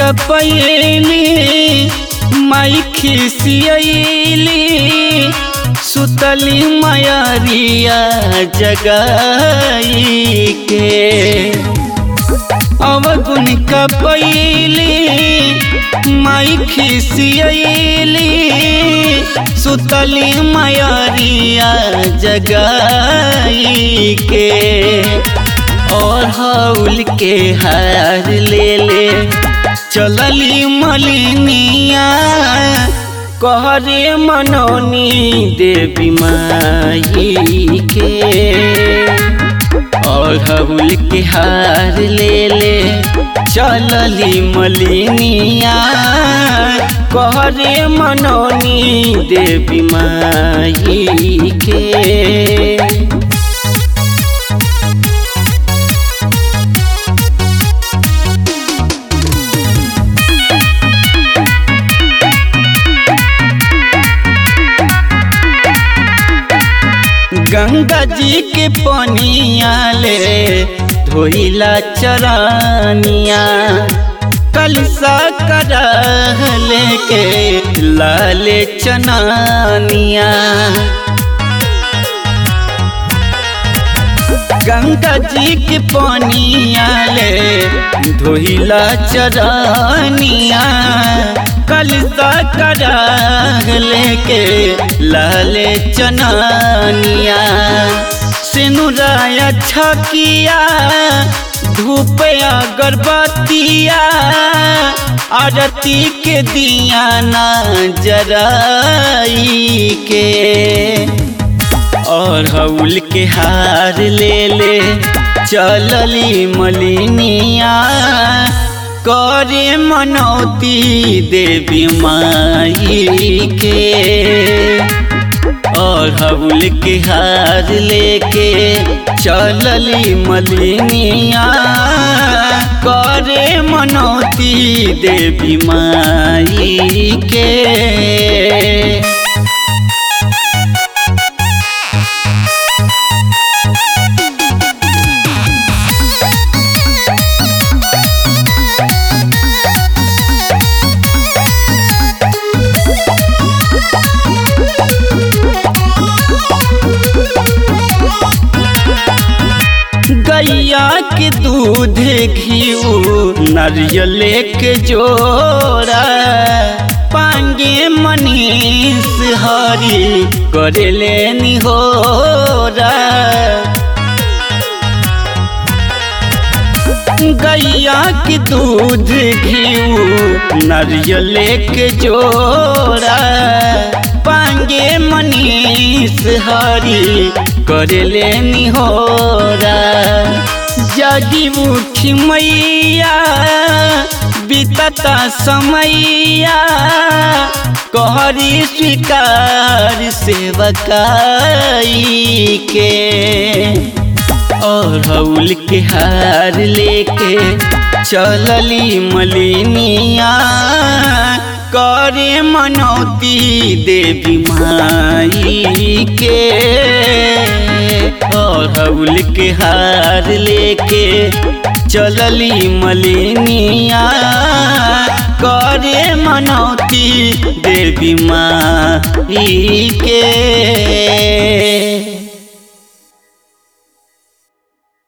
कपैली माई खिसियली सुतली मयरिया जगाई के अवगुण कपैली माई खिसियली सुतली मयरिया जगाई के और हौल के हार ले ले चलली मलिनिया कहरे मनौनी देवी माई के और हौल के हार ले ले चलली मलिनिया कहरे मनौनी देवी माई के गंगा जी के पनिया ले धोइला चरानिया कलसा करह लेके लाले चनानिया गंगा जी के पनिया ले धोइला चरानिया कलसा करह लेके लाले चनानिया सिनुराया छकिया धूप अगरबत्तिया आरती के दिया ना जराई के और हौल के हार ले ले चलली मलिनिया करे मनौती देवी माई के और हौल के हार लेके चलली मलिनिया करे मनौती देवी माई के गैया के दूध घी नारियल के जोड़ा पांगे मनीष हरी करे लेनी हो गैया के दूध घी नारियल के जोड़ा पांगे मनीष हरी करे लेनी हो जगी उठी मैया बीतता समैया कहरी स्वीकार सेवकाई के और हौल के हार लेके चलली मलिनिया करे मनौती देवी माई के और हौल के हार लेके चलली मलिनिया करे मनौती देवी माई के